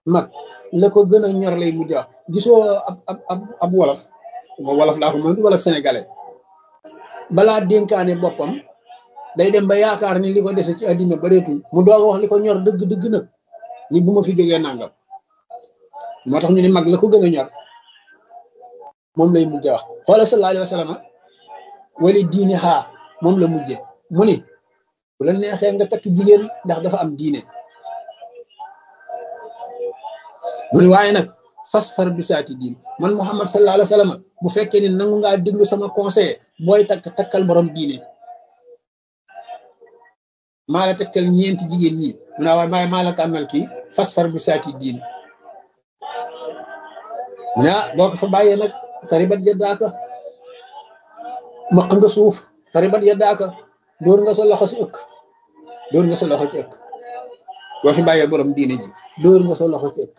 mag la ko gën a ñor lay mujj wax gisoo ab ab ab ab wolof moo wolof laa ko mën wolof sénégalais balaa dénkaane boppam day dem ba yaakaar ni li ko dese ci àddina bareetul mu doog a wax li ko ñor dëgg dëgg nag ni bu ma fi jógee nangam moo tax ñu ne mag la ko gën a ñor moom lay mujj wax xoola sallallahu alayhi wa sallam wali diine xaa moom la mujje mu ni bu la neexee nga takk jigéen ndax dafa am diine mu ni waaye nag fas far bisaati diin man Muhammad sallallahu alayhi wa sallam bu fekkee ni nangu ngaa déglu sama conseil booy takk takkal borom diine maa la tegtal ñeenti jigéen ñi mu naa waaye maa maa la tànnal kii fas far bisaati diin mu ne ah boo ko fa bàyyee nag taribat yaddaaka maq nga suuf taribat yaddaaka dóor nga sa loxo si ëkk dóor nga sa loxo ci ëkk boo fi bàyyee borom diine ji dóor nga sa loxo ci ëkk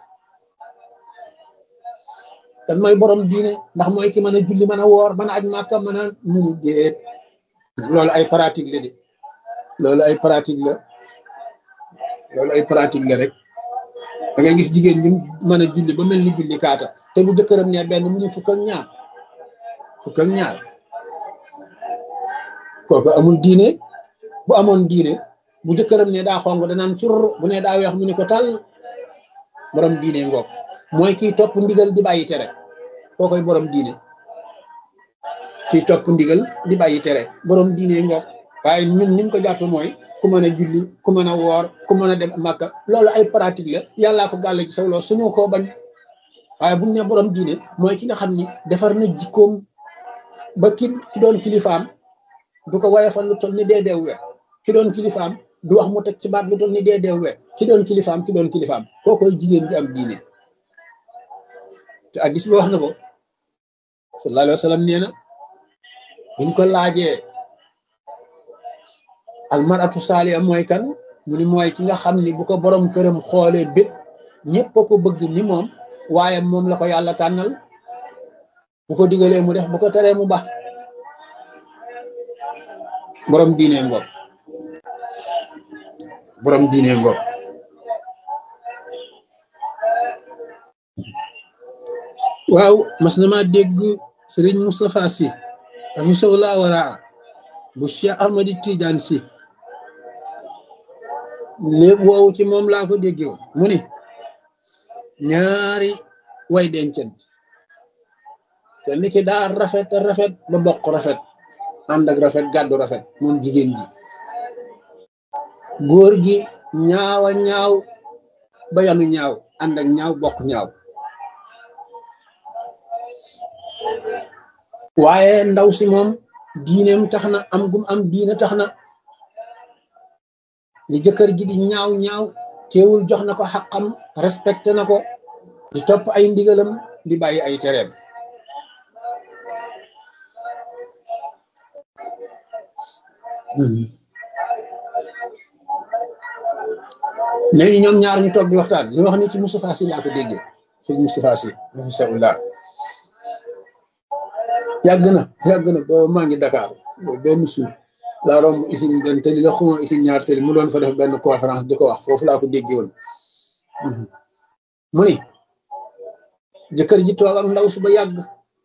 kan mooy borom diine ndax mooy ki mën a julli mën a woor mën a aj màkka mën a munu déet loolu ay pratique la de loolu ay pratique la loolu ay pratique la rek da ngay gis jigéen ñi mën a julli ba mel ni julli kaata te bu jëkkëram ne benn mu ne fukk ak ñaar fukk ak ñaar kooku amul diine bu amoon diine bu jëkkëram ne daa xong danaan cur bu ne daa weex mu ne ko tal borom diine ngoog mooy kiy topp ndigal di bàyyi tere koo koy borom diine kiy topp ndigal di bàyyi tere borom diine ngoog waaye ñun niñ ko jàpp mooy ku mën a julli ku mën a woor ku mën a dem màkka loolu ay pratique la yàllaa ko gàll ci saw loo suñu koo bañ waaye buñ ne borom diine mooy ki nga xam ni defar na jikkoom ba ki ki doon kilifaam du ko wayafal lu toll ni dee deew we ki doon kilifaam du wax mu teg ci baat lu toll ni dee deew we ki doon kilifaam ki doon kilifaam koo koy jigéen bi am diine te addis bi wax na ko sallallahu alayhi wa sallam nee na buñ ko laajee almaratu saaliya mooy kan mu ni mooy ki nga xam ni bu ko borom këram xoolee bét ñëpp a ko bëgg ni moom waaye moom la ko yàlla tànnal bu ko digalee mu def bu ko teree mu baax borom diine ngoog borom diine ngoog waaw mas na maa dégg sëriñ Moustapha Sy dafa soxlaa waraa bu Cheikh Ahmadi Tidiane Sy léegi woowu ci moom laa ko déggee woon mu ni ñaari way dencant kenn ki daa rafet rafet ba bokk rafet ànd ak rafet gàddu rafet moom jigéen ji góor gi ñaawa ñaaw ba yanu ñaaw ànd ak ñaaw bokk ñaaw waaye ndaw si moom diineem tax na am gum am diine tax na li jëkkër ji di ñaaw ñaaw teewul jox na ko xaqam respecté na ko di topp ay ndigalam di bàyyi ay tereem léegi ñoom ñaar ñu toog di waxtaan li wax ni ci Moustapha Sy laa ko déggee sëñ Moustapha Sy rahimahullah yàgg na yàgg na booba maa ngi Dakar benn suur laa romb usine benn tëli la xuma usine ñaar tëli mu doon fa def benn conférence di ko wax foofu laa ko déggee woon mu ni jëkkër ji toog ak ndaw su ba yàgg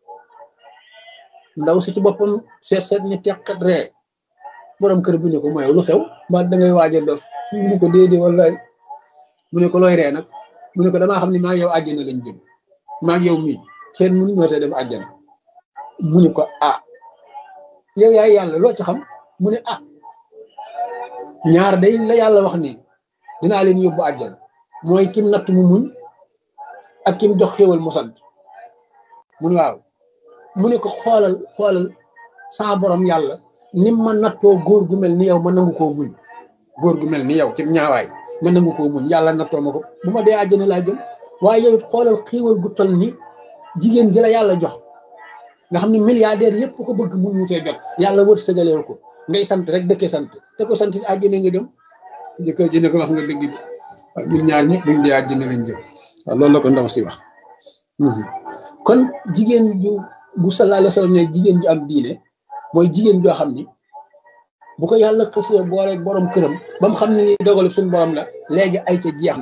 ndaw si ci boppam seet seet ñu teqat ree borom kër bi ne ko mooy lu xew ba da ngay waaj a dof mu ne ko déedéet wallaay mu ne ko looy ree nag mu ne ko damaa xam ne maa yow àjjana lañ jëm maa yow mii kenn mënu ñoo te dem àjjana mu ne ko ah yow yaay yàlla loo ci xam mu ne ah ñaar day la yàlla wax ni dinaa leen yóbbu àjjana mooy kim natt mu muñ ak kim jox xéwal mu sant mu ne waaw mu ne ko xoolal xoolal sa borom yàlla nim ma nattoo góor gu mel ni yow ma nangu koo muñ góor gu mel ni yow ci ñaawaay ma nangu koo muñ yàlla nattoo ma ko bu ma dee àjjana laa jëm waaye yow it xoolal xéwal gu toll ni jigéen ji la yàlla jox nga xam ne milliardaire yëpp ko bëgg mun mu cee jot yàlla wër sëgaleel ko ngay sant rek dëkkee sant te ko sant àjjana nga jëm jëkkër ji ne ko wax nga dëgg bi waaw ñun ñaar ñëpp buñ dee àjjana lañ jëm waaw loolu la ko ndaw si wax kon jigéen ju bu sallallahu alayhi wa sallam ne jigéen ju am diine mooy jigéen joo xam ni bu ko yàlla xësee boole borom këram ba mu xam ne ni dogalu suñu borom la léegi ay ca jeex